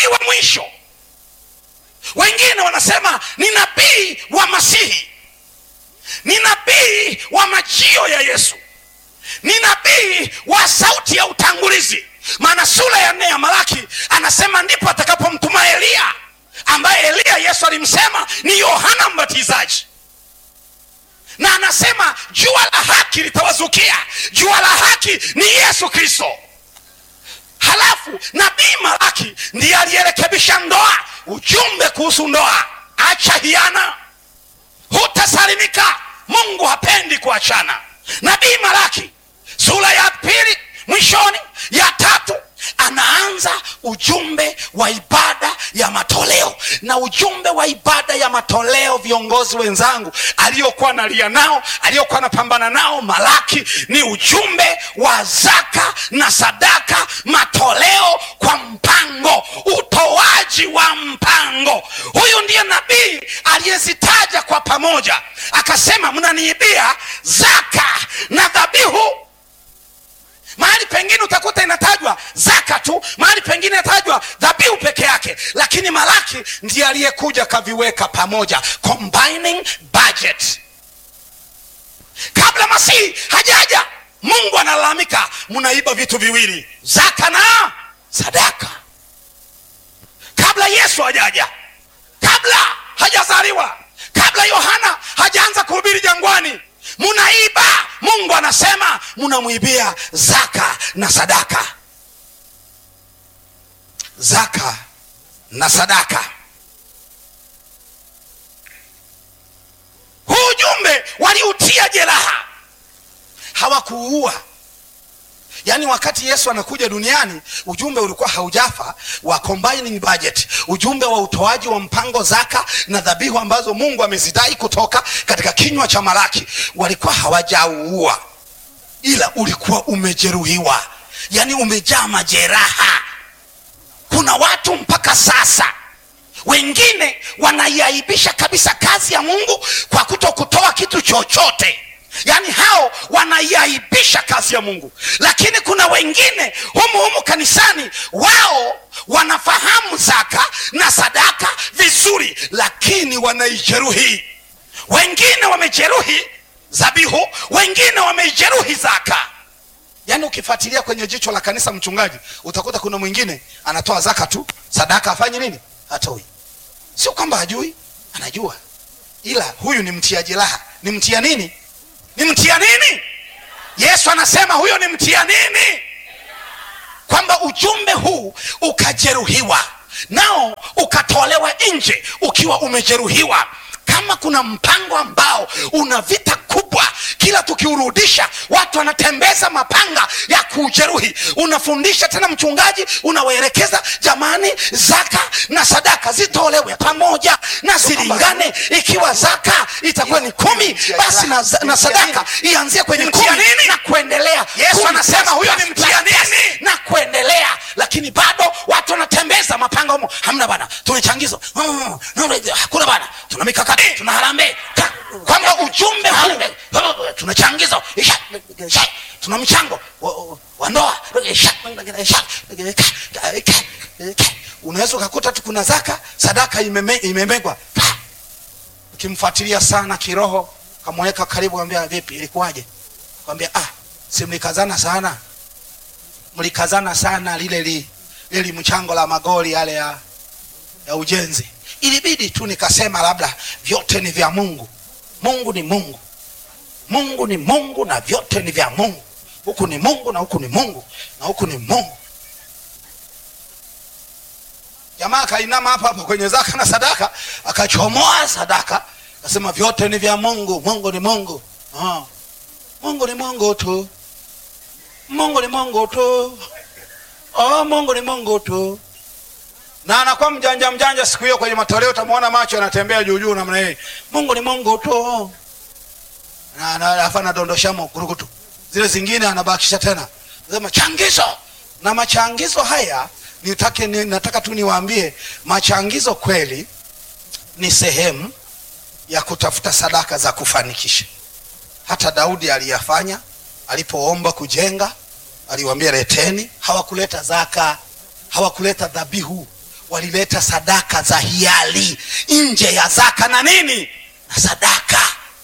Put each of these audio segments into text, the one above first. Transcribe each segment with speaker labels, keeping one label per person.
Speaker 1: nabii wa mwisho wengine wanasema ni nabii wa masihi ni nabii wa majio ya yesu ni nabii wa sauti ya utangulizi maana sura ya nne ya malaki anasema ndipo atakapomtuma eliya ambaye eliya yesu alimsema ni yohana mbatizaji na anasema jua la haki litawazukia jua la haki ni yesu kristo halafu nabii malaki ndiye aliyerekebisha ndoa ujumbe kuhusu ndoa acha hiana hutasalimika mungu hapendi kuachana nabii malaki sura ya pili mwishoni ya tatu anaanza ujumbe wa ibada ya matoleo na ujumbe wa ibada ya matoleo viongozi wenzangu aliyokuwa nalia nao aliyokuwa anapambana nao malaki ni ujumbe wa zaka na sadaka matoleo kwa mpango utoaji wa mpango huyu ndiye nabii aliyezitaja kwa pamoja akasema mnaniibia zaka na dhabihu mahali pengine utakuta inatajwa zaka tu mahali pengine inatajwa dhabihu peke yake lakini malaki ndiye aliyekuja kaviweka pamoja combining budget kabla masihi hajaja mungu analalamika mnaiba vitu viwili zaka na sadaka kabla yesu hajaja kabla hajazaliwa kabla yohana hajaanza kuhubiri jangwani munaiba mungu anasema munamwibia zaka na sadaka zaka na sadaka huu ujumbe waliutia jeraha hawakuua yaani wakati yesu anakuja duniani ujumbe ulikuwa haujafa wa combining budget ujumbe wa utoaji wa mpango zaka na dhabihu ambazo mungu amezidai kutoka katika kinywa cha malaki walikuwa hawajauua ila ulikuwa umejeruhiwa yaani umejaa majeraha kuna watu mpaka sasa wengine wanaiaibisha kabisa kazi ya mungu kwa kuto kutoa kitu chochote yaani hao wanaiaibisha kazi ya mungu lakini kuna wengine humu humu kanisani wao wanafahamu zaka na sadaka vizuri lakini wanaijeruhi wengine wamejeruhi zabihu wengine wameijeruhi zaka yaani ukifuatilia kwenye jicho la kanisa mchungaji utakuta kuna mwingine anatoa zaka tu sadaka afanye nini hatoi sio kwamba hajui anajua ila huyu ni mtia jeraha ni mtia nini ni mtia nini yesu anasema huyo ni mtia nini kwamba ujumbe huu ukajeruhiwa nao ukatolewa nje ukiwa umejeruhiwa kama kuna mpango ambao una vita kubwa kila tukiurudisha watu wanatembeza mapanga ya kujeruhi unafundisha tena mchungaji unawaelekeza jamani zaka na sadaka zitolewe pamoja na zilingane ikiwa zaka itakuwa ni kumi basi na, na sadaka ianzie kwenye kumi na kuendelea yesu anasema huyo ni mtia nini na kuendelea lakini bado watu wanatembeza mapanga humo hamna bana tumechangizo Hmm, hakuna bana tuna mikakati tuna harambe kwamba ujumbe huu tuna changizo Isha, isha, tuna mchango wa- wa- wa ndoa Isha, isha, unaweza ukakuta tu kuna zaka sadaka imeme- imemegwa ukimfuatilia sana kiroho kamweka karibu ambia vipi ilikuwaje kwambia ah si mlikazana sana mlikazana sana lile li, lili mchango la magoli yale ya, ya ujenzi ilibidi tu nikasema labda vyote ni vya mungu mungu ni mungu mungu ni mungu na vyote ni vya mungu huku ni mungu na huku ni mungu na huku ni mungu jamaa akainama hapa hapa kwenye zaka na sadaka akachomoa sadaka akasema vyote ni vya mungu mungu ni mungu ah. mungu ni mungu tu mungu ni mungu tu oh, mungu ni mungu tu na anakuwa mjanja mjanja siku hiyo kwenye matoleo utamwona macho yanatembea juu juu namna hii mungu ni mungu tu na na- alafu anadondoshamo kurukutu zile zingine anabakisha tena sema changizo na machangizo haya nitake, ni, nataka tu niwaambie machangizo kweli ni sehemu ya kutafuta sadaka za kufanikisha hata daudi aliyafanya alipoomba kujenga aliwaambia leteni hawakuleta zaka hawakuleta dhabihu walileta sadaka za hiari nje ya zaka na nini na sadaka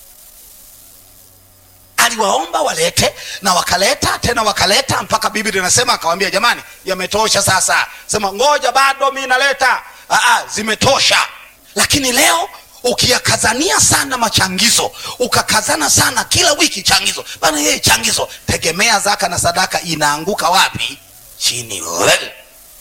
Speaker 1: aliwaomba walete na wakaleta tena wakaleta mpaka biblia inasema akawambia jamani yametosha sasa sema ngoja bado mi naleta Aa, zimetosha lakini leo ukiyakazania sana machangizo ukakazana sana kila wiki changizo bana yeye changizo tegemea zaka na sadaka inaanguka wapi chini Well,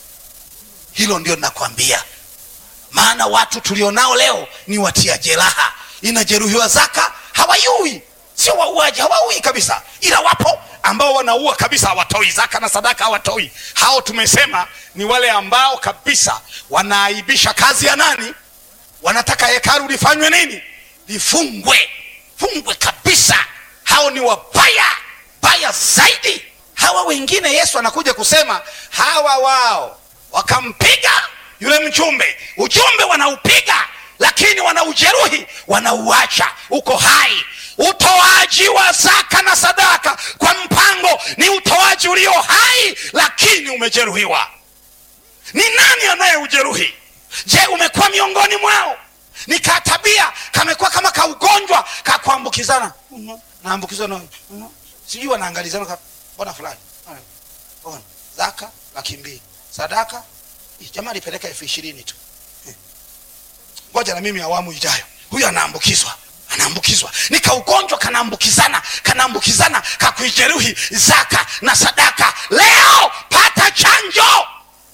Speaker 1: hilo ndio nakwambia maana watu tulionao leo ni watia jeraha inajeruhiwa zaka hawayui sio wauaji hawaui kabisa ila wapo ambao wanaua kabisa hawatoi zaka na sadaka hawatoi hao tumesema ni wale ambao kabisa wanaaibisha kazi ya nani wanataka hekalu lifanywe nini lifungwe fungwe kabisa hao ni wabaya baya zaidi hawa wengine yesu anakuja kusema hawa wao wakampiga yule mjumbe ujumbe wanaupiga lakini wanaujeruhi wanauacha uko hai utoaji wa zaka na sadaka kwa mpango ni utoaji ulio hai lakini umejeruhiwa ni nani anayeujeruhi je umekuwa miongoni mwao ni katabia kamekuwa kama kaugonjwa kakuambukizana Mhm. naambukizana Mhm. sijui wanaangalizana ka- mbona fulani Haya. Mbona? zaka laki mbili sadaka Ih, jamaa alipeleka elfu ishirini tu Eh. ngoja na mimi awamu ijayo huyu anaambukizwa anaambukizwa ni kaugonjwa kanaambukizana kanaambukizana kakuijeruhi zaka na sadaka leo pata chanjo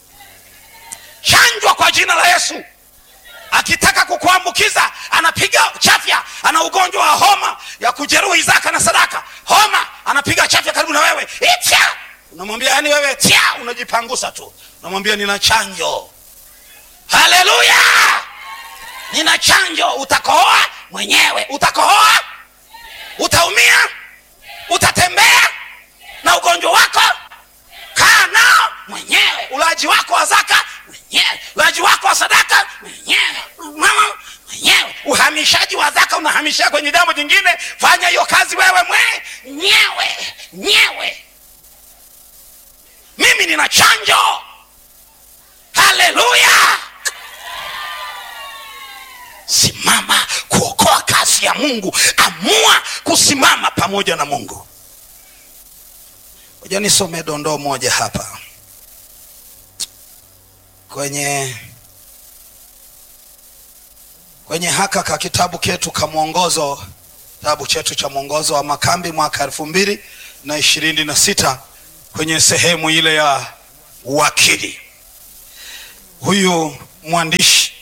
Speaker 1: chanjwa kwa jina la yesu akitaka kukuambukiza anapiga chafya ana ugonjwa wa homa ya kujeruhi zaka na sadaka homa anapiga chafya karibu na wewe itya unamwambia yani wewe tya unajipangusa tu unamwambia nina chanjo haleluya nina chanjo utakohoa mwenyewe utakohoa utaumia utatembea na ugonjwa wako kaa nao mwenyewe ulaji wako wa zaka mwenyewe ulaji wako wa sadaka mwenyewe mama mwenyewe uhamishaji wa zaka unahamishia kwenye jambo jingine fanya hiyo kazi wewe mwenyewe nyewe mimi nina chanjo haleluya simama kuokoa kazi ya mungu amua kusimama pamoja na mungu moja nisome dondoo moja hapa kwenye kwenye haka ka kitabu ketu ka mwongozo kitabu chetu cha mwongozo wa makambi mwaka elfu mbili na ishirini na sita kwenye sehemu ile ya uwakili huyu mwandishi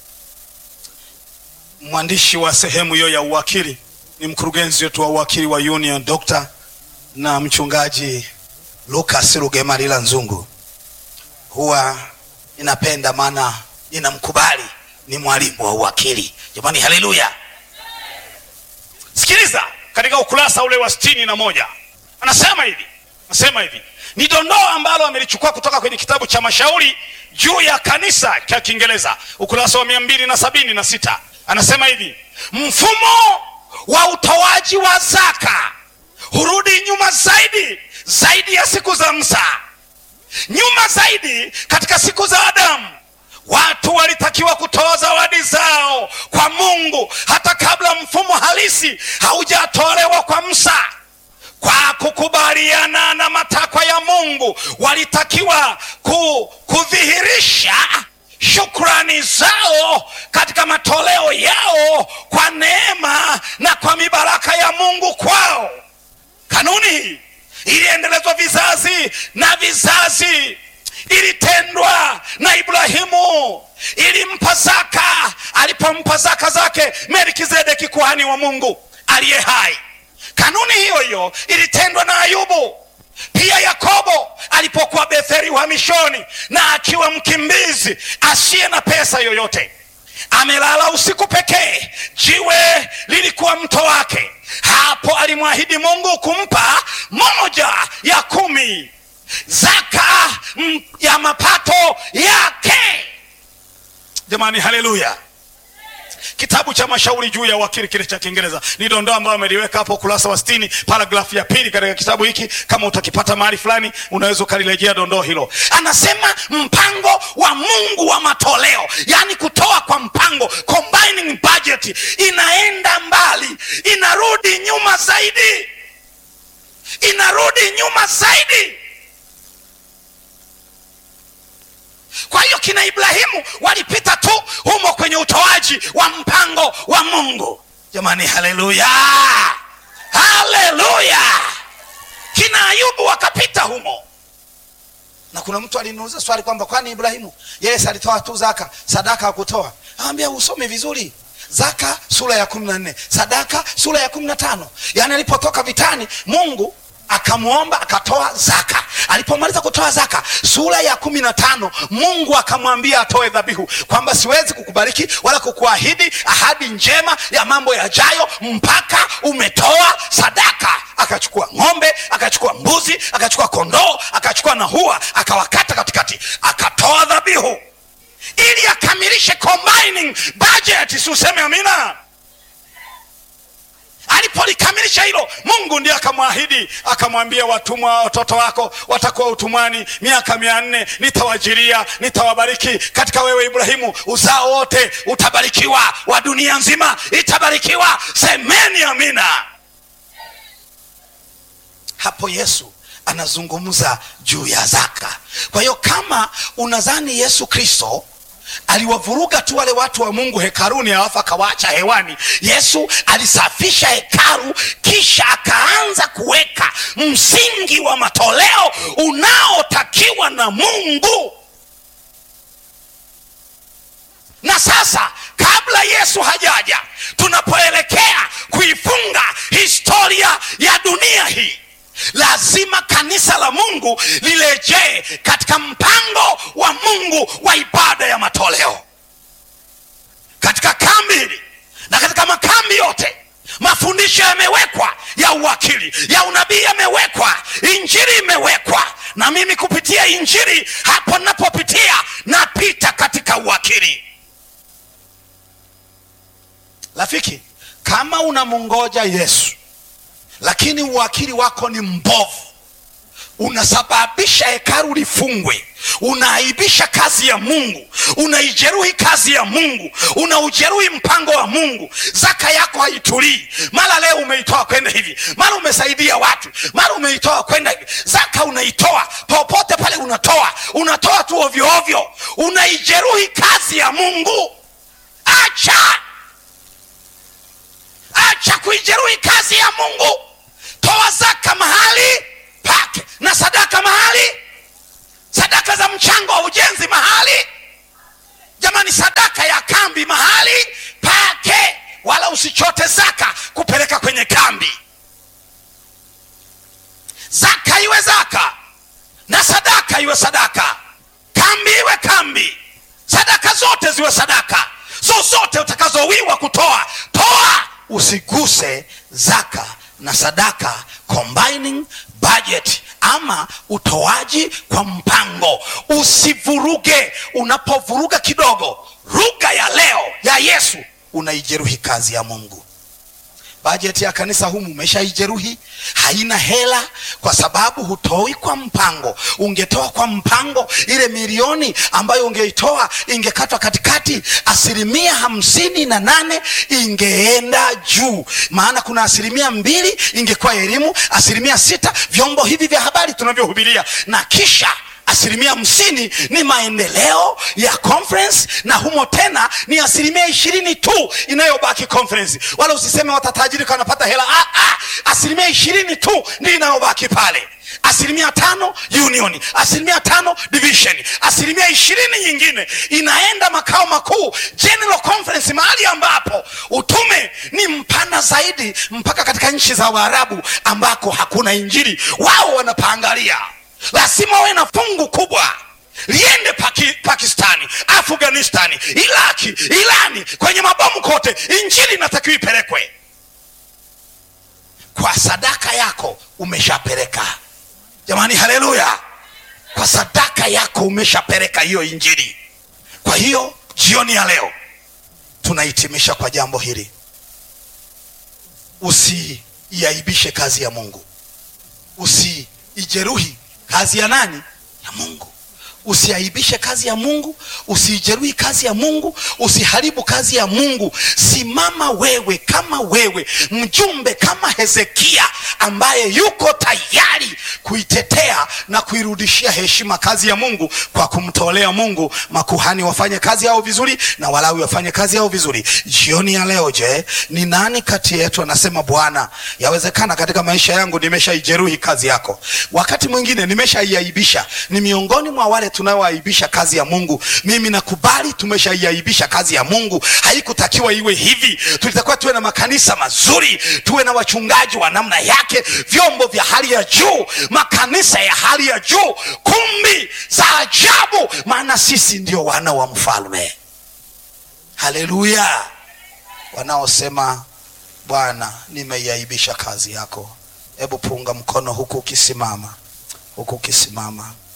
Speaker 1: mwandishi wa sehemu hiyo ya uwakili ni mkurugenzi wetu wa uwakili wa union Dr. na mchungaji Lucas Rugemalila Nzungu. Huwa ninapenda maana ninamkubali ni mwalimu wa uwakili. Jamani, haleluya! Sikiliza, katika ukurasa ule wa sitini na moja anasema hivi, anasema hivi ni dondoo ambalo amelichukua kutoka kwenye kitabu cha mashauri juu ya kanisa cha Kiingereza, ukurasa wa mia mbili na sabini na sita anasema hivi, mfumo wa utoaji wa zaka hurudi nyuma zaidi zaidi ya siku za Musa, nyuma zaidi katika siku za Adamu. Watu walitakiwa kutoa zawadi zao kwa Mungu hata kabla mfumo halisi haujatolewa kwa Musa. Kwa kukubaliana na matakwa ya Mungu, walitakiwa ku, kudhihirisha shukrani zao katika matoleo yao kwa neema na kwa mibaraka ya Mungu kwao. Kanuni hii iliendelezwa vizazi na vizazi, ilitendwa na Ibrahimu, ilimpa zaka alipompa zaka zake Melkizedeki kuhani wa Mungu aliye hai. Kanuni hiyo hiyo ilitendwa na Ayubu pia Yakobo alipokuwa Betheli uhamishoni na akiwa mkimbizi asiye na pesa yoyote, amelala usiku pekee, jiwe lilikuwa mto wake. Hapo alimwahidi Mungu kumpa moja ya kumi zaka mm, ya mapato yake. Jamani, haleluya! kitabu cha mashauri juu ya wakili kile cha kiingereza ni dondoo ambayo ameliweka hapo ukurasa wa sitini paragrafu ya pili katika kitabu hiki kama utakipata mahali fulani unaweza ukalirejea dondoo hilo anasema mpango wa mungu wa matoleo yaani kutoa kwa mpango combining budget inaenda mbali inarudi nyuma zaidi inarudi nyuma zaidi kwa hiyo kina ibrahimu walipita tu humo kwenye utoaji wa mpango wa mungu jamani haleluya haleluya kina ayubu wakapita humo na kuna mtu aliniuliza swali kwamba kwani ibrahimu yeye alitoa tu zaka sadaka hakutoa awambia usome vizuri zaka sura ya kumi na nne sadaka sura ya kumi na tano yaani alipotoka vitani mungu akamwomba akatoa zaka alipomaliza kutoa zaka sura ya kumi na tano mungu akamwambia atoe dhabihu kwamba siwezi kukubariki wala kukuahidi ahadi njema ya mambo yajayo mpaka umetoa sadaka akachukua ng'ombe akachukua mbuzi akachukua kondoo akachukua na hua akawakata katikati akatoa dhabihu ili akamilishe combining budget siuseme amina alipolikamilisha hilo mungu ndiye akamwahidi akamwambia watumwa watoto wako watakuwa utumwani miaka mia nne nitawajiria nitawabariki katika wewe ibrahimu uzao wote utabarikiwa wa dunia nzima itabarikiwa semeni amina hapo yesu anazungumza juu ya zaka kwa hiyo kama unadhani yesu kristo aliwavuruga tu wale watu wa mungu hekaruni alafu akawaacha hewani yesu alisafisha hekaru kisha akaanza kuweka msingi wa matoleo unaotakiwa na mungu na sasa kabla yesu hajaja tunapoelekea kuifunga historia ya dunia hii lazima kanisa la mungu lirejee katika mpango wa mungu wa ibada ya matoleo katika kambi hili na katika makambi yote mafundisho yamewekwa ya uwakili ya unabii yamewekwa injili imewekwa na mimi kupitia injili hapo napopitia napita katika uwakili rafiki kama unamungoja yesu lakini uwakili wako ni mbovu unasababisha hekaru lifungwe unaaibisha kazi ya mungu unaijeruhi kazi ya mungu unaujeruhi mpango wa mungu zaka yako haitulii mara leo umeitoa kwenda hivi mara umesaidia watu mara umeitoa kwenda hivi zaka unaitoa popote pale unatoa unatoa tu ovyoovyo unaijeruhi kazi ya mungu acha acha kuijeruhi kazi ya mungu toa zaka mahali pake na sadaka mahali sadaka za mchango wa ujenzi mahali jamani sadaka ya kambi mahali pake wala usichote zaka kupeleka kwenye kambi zaka iwe zaka na sadaka iwe sadaka kambi iwe kambi sadaka zote ziwe sadaka zozote utakazowiwa kutoa toa usiguse zaka na sadaka combining budget ama utoaji kwa mpango usivuruge unapovuruga kidogo lugha ya leo ya yesu unaijeruhi kazi ya mungu bajeti ya kanisa humu umeshaijeruhi haina hela kwa sababu hutoi kwa mpango ungetoa kwa mpango ile milioni ambayo ungeitoa ingekatwa katikati asilimia hamsini na nane ingeenda juu maana kuna asilimia mbili ingekuwa elimu asilimia sita vyombo hivi vya habari tunavyohubiria na kisha asilimia hamsini ni maendeleo ya conference na humo tena ni asilimia ishirini tu inayobaki conference wala usiseme watatajirika wanapata hela ah, ah, asilimia ishirini tu ndi inayobaki pale asilimia tano union asilimia tano division asilimia ishirini nyingine inaenda makao makuu general conference mahali ambapo utume ni mpana zaidi mpaka katika nchi za waarabu ambako hakuna injili wao wanapaangalia lazima wawe na fungu kubwa liende Paki, pakistani afghanistani iraki irani kwenye mabomu kote injili inatakiwa ipelekwe kwa sadaka yako umeshapeleka jamani haleluya kwa sadaka yako umeshapeleka hiyo injili kwa hiyo jioni ya leo tunahitimisha kwa jambo hili usiiaibishe kazi ya mungu usiijeruhi kazi ya nani ya mungu usiaibishe kazi ya mungu usiijeruhi kazi ya mungu usiharibu kazi ya mungu simama wewe kama wewe mjumbe kama hezekia ambaye yuko tayari kuitetea na kuirudishia heshima kazi ya mungu kwa kumtolea mungu makuhani wafanye kazi yao vizuri na walawi wafanye kazi yao vizuri jioni ya leo je ni nani kati yetu anasema bwana yawezekana katika maisha yangu nimeshaijeruhi kazi yako wakati mwingine nimeshaiaibisha ni miongoni mwa wale tunaoaibisha kazi ya mungu mimi nakubali tumeshaiaibisha kazi ya mungu haikutakiwa iwe hivi tulitakiwa tuwe na makanisa mazuri tuwe na wachungaji wa namna yake vyombo vya hali ya juu makanisa ya hali ya juu kumbi za ajabu maana sisi ndio wana wa mfalme haleluya wanaosema bwana nimeiaibisha kazi yako hebu punga mkono huku ukisimama huku ukisimama